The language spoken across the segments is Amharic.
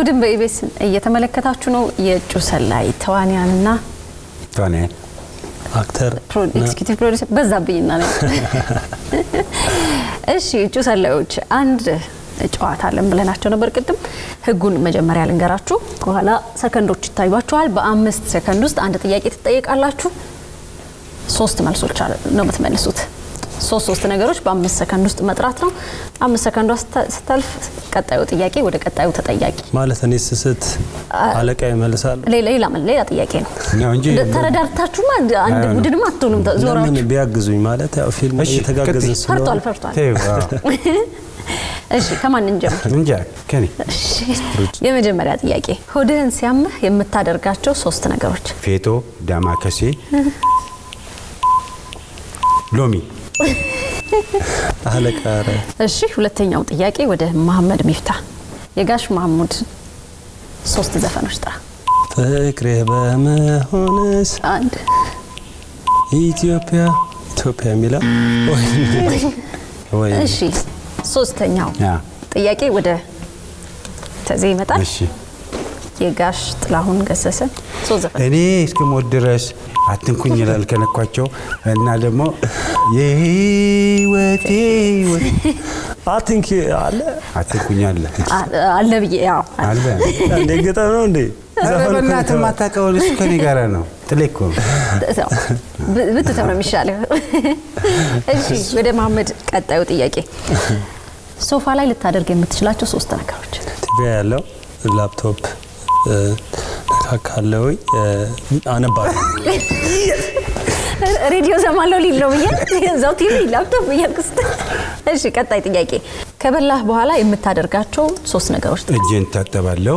እሑድን በኢቢኤስ እየተመለከታችሁ ነው። የእጩ ሰላይ ተዋንያንና ተዋንያን አክተር ኤክስኪዩቲቭ ፕሮዲሰር በዛብኝና ነው። እሺ እጩ ሰላዮች አንድ ጨዋታ አለን ብለናቸው ነበር ቅድም። ህጉን መጀመሪያ ልንገራችሁ፣ በኋላ ሰከንዶች ይታዩችኋል። በአምስት ሰከንድ ውስጥ አንድ ጥያቄ ትጠየቃላችሁ። ሶስት መልሶች ነው የምትመልሱት። ሶስት ሶስት ነገሮች በአምስት ሰከንድ ውስጥ መጥራት ነው። አምስት ሰከንዷ ስታልፍ ቀጣዩ ጥያቄ ወደ ቀጣዩ ተጠያቂ ማለት እኔ ስስት አለቃ ይመልሳሉ። ሌላ ሌላ ሌላ ጥያቄ ነው ነው እንጂ ተረዳርታችሁማ አንድ ቡድንም አትሆኑም። ለምን ዞራችሁ ቢያግዙኝ ማለት ያው ፊልም እሺ፣ እየተጋገዝን ቀጥይ። ስለሆነ ፈርቷል ፈርቷል። ተይው፣ አዎ። እሺ ከማን እንጀምር? እንጃ ከኔ የመጀመሪያ ጥያቄ ሆድህን ሲያምህ የምታደርጋቸው ሶስት ነገሮች። ፌጦ፣ ዳማከሴ፣ ሎሚ አለቃ ኧረ እሺ ሁለተኛው ጥያቄ ወደ መሐመድ ሚፍታ የጋሽ መሐሙድ ሶስት ዘፈኖች ጥራ። ፍቅሬ በመሆንስ አንድ ኢትዮጵያ ኢትዮጵያ የሚላ ወይ እሺ ሶስተኛው ያ ጥያቄ ወደ ተዜ ይመጣል። እሺ የጋሽ ጥላሁን ገሰሰ ሶስት ዘፈን እኔ እስክሞት ድረስ አትንኩኝ ይላል ከነኳቸው እና ደግሞ የህይወቴ ህይወት አቲንክ አለ አትንኩኝ አለ አ- አለ ብዬ ያው አለ እንደ ገጠም ነው እንዴ ኧረ ዘፈን እኮ በእናትህ የማታውቀውን እሱ ከኔ ጋር ነው ጥሌ እኮ ነው ያው ብ- ብትተው ነው የሚሻለው። እሺ ወደ መሐመድ ቀጣዩ ጥያቄ ሶፋ ላይ ልታደርግ የምትችላቸው ሶስት ነገሮች። ቲቪ ያለው ላፕቶፕ ነካካለው አነባለሁ ሬዲዮ ሰማለሁ ሊል ነው ብዬ እዛው ቲቪ ላፕቶፕ እያልኩ ስትል። እሺ ቀጣይ ጥያቄ ከበላህ በኋላ የምታደርጋቸው ሶስት ነገሮች ጥራ። እጄን ታጠባለሁ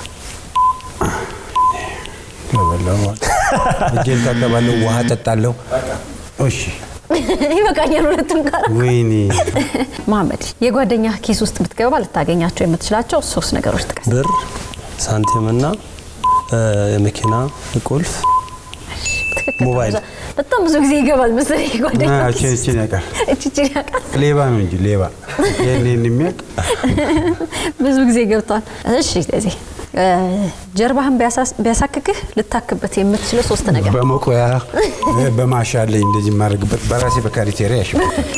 ከበላሁ በኋላ እጄን ታጠባለሁ ውሃ ጠጣለሁ እሺ ይበቃኛል ሁለቱም ጋር። ወይኔ መሐመድ የጓደኛ ኪስ ውስጥ ብትገባ ልታገኛቸው የምትችላቸው ሶስት ነገሮች ጥቀስ። ብር ሳንቲምና የመኪና ቁልፍ ትክክል። ሞባይል። በጣም ብዙ ጊዜ ይገባል መሰለኝ ጓደኛ አ፣ ኪስ እችን ውስጥ። እችን ያውቃል እችችን ያውቃል። ሌባ ነው እንጂ ሌባ ይህን ይህን የሚያውቅ ብዙ ጊዜ ገብቷል። እሺ ስለዚህ እ፣ ጀርባህን ቢያሳስ- ቢያሳክክህ ልታክበት የምትችለው ሶስት ነገር በመቆያ እ፣ በማሻ አለኝ እንደዚህ የማደርግበት በራሴ በካሪቴሪያ ያሽ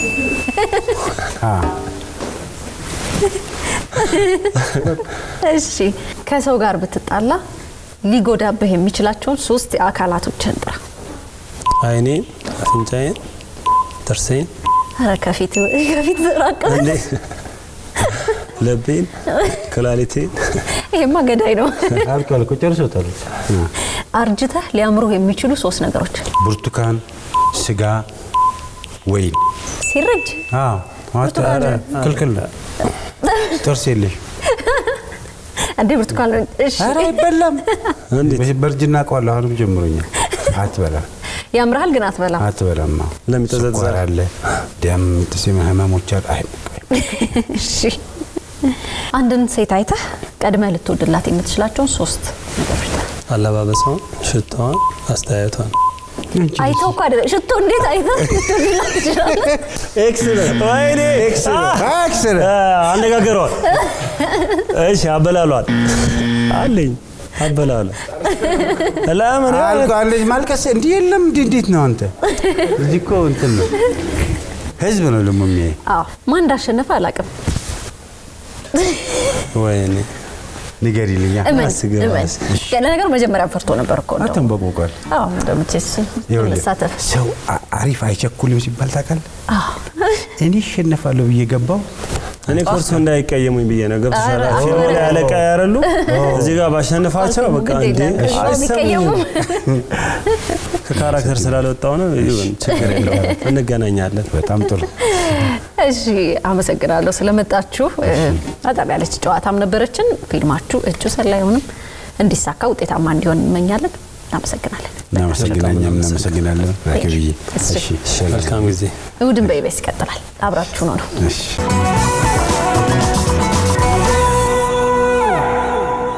እሺ ከሰው ጋር ብትጣላ ሊጎዳብህ የሚችላቸውን ሶስት የአካላቶችን ጥራ። አይኔን አፍንጫዬን ጥርሴን ኧረ ከፊት ከፊት ራቅ። እንዴ ለቤን ክላሊቴን ይሄማ ገዳይ ነው። አልኩ አልኩ ጨርሶታል አ፣ አርጅተህ ሊያምሩህ የሚችሉ ሶስት ነገሮች ብርቱካን ስጋ ወይን ሲረጅ አዎ ማለት ኧረ ክልክል ነው ጥርስ የለሽ እንዴ ብርቱካን እሺ ኧረ አይበላም እንዴት በእርጅና አውቀዋለሁ አሁንም ጀምሮኛል አትበላም ያምርሃል ግን አትበላም። አትበላም አዎ። ለሚጠዘጥዝ ስኳር አለ ደም ጥስም ህመሞች አሉ አይ እሺ አንድን ሴት አይተህ ቀድመህ ልትወድላት የምትችላቸውን ሶስት ነገሮች ጥራ። አለባበሷን፣ ሽታዋን፣ አስተያየቷን አይተው እኮ አይደለም ሽቶ እንዴት አይተህ ልትወድላት ትችላለህ? ወይኔ አክስር አነጋገሯል። እሺ አበላሏል አለኝ አበላሏል። ለምን አልኳለች ማልቀስ እንዲህ የለም እንዲህ እንዴት ነው አንተ እዚህ እኮ እንትን ነው ህዝብ ነው ደግሞ የሚያይ አዎ ማን እንዳሸነፈ አላውቅም። ወይኔ ንገሪልኛ እመን አስገባ፣ እመን። እሺ። ለነገሩ መጀመሪያ ፈርቶ ነበር እኮ እንደው። አተንበቆቋል አዎ እንደምትስ ይኸውልህ መሳተፍ ሰው አ- አሪፍ አይቸኩልም ሲባል ታውቃለህ አዎ እኔ እሸነፋለሁ ብዬ ገባው እኔ ኮርሱ እንዳይቀየሙኝ ብዬ ነው። ገብቶሻል? ኧረ፣ ፊልሙ ላይ ኧረ። አለቃ ያረሉ እዚህ ጋር ባሸንፋቸው በቃ ግድ እንዴ የለም። እሺ፣ አይሰሙኝም። የሚቀየሙም ከካራክተር ስላልወጣው ነው። ይሁን ችግር የለውም እንገናኛለን። በጣም ጥሩ እሺ አመሰግናለሁ ስለመጣችሁ። በጣም ያለች ጨዋታም ነበረችን። ፊልማችሁ እጩ ሰላዩንም እንዲሳካ ውጤታማ እንዲሆን እንመኛለን። እናመሰግናለን። እናመሰግናኛም እናመሰግናለን ራኪብዬ እሺ። እሺ መልካም ጊዜ እሑድን በኢቢኤስ ይቀጥላል። አብራችሁ ነው ነው እሺ